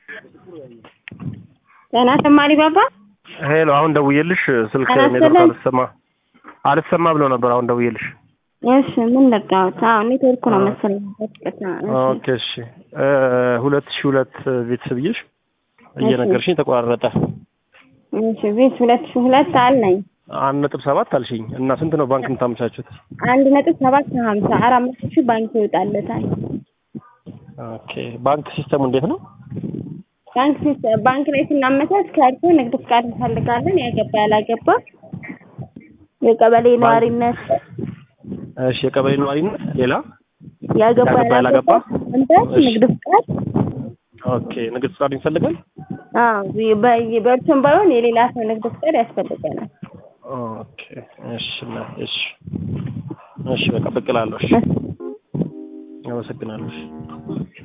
ጤና ተማሪ ባባ ሄሎ፣ አሁን ደውዬልሽ ስልክ ጤና ኔትወርክ ይስጥልኝ። አልሰማ አልሰማ ብሎ ነበር። አሁን ደውዬልሽ። እሺ ምን ነቃሁት? አዎ ኔትወርኩ ነው መሰለኝ። በጥቅት ኦኬ እሺ። ሁለት ሺህ ሁለት ቤተሰብ ብዬሽ እየነገርሽኝ ተቆራረጠ። እሺ ቤት ሁለት ሺህ ሁለት አለኝ አንድ ነጥብ ሰባት አልሽኝ እና ስንት ነው ባንክ የምታመቻቹት? አንድ ነጥብ ሰባት ሀምሳ አራት መቶ ሺህ ባንክ ይወጣለታል። ኦኬ ባንክ ሲስተሙ እንዴት ነው? ባንክ ሲስ- ባንክ ላይ ስናመቻች ከእርሶ ንግድ ፍቃድ እንፈልጋለን። ያገባ ያላገባ የቀበሌ ነዋሪነት እሺ የቀበሌ ነዋሪነት፣ ሌላ ያገባ ያገባ ያላገባ ያላገባ? እንትን እሺ። ንግድ ፍቃድ ኦኬ ንግድ ፍቃድ ይፈልጋል? አዎ በ- በእርሶም ባይሆን የሌላ ሰው ንግድ ፍቃድ ያስፈልገናል። ኦኬ እሺ እና እሺ እሺ በቃ ብቅ እላለሁ። እሺ አመሰግናለሁ። እሺ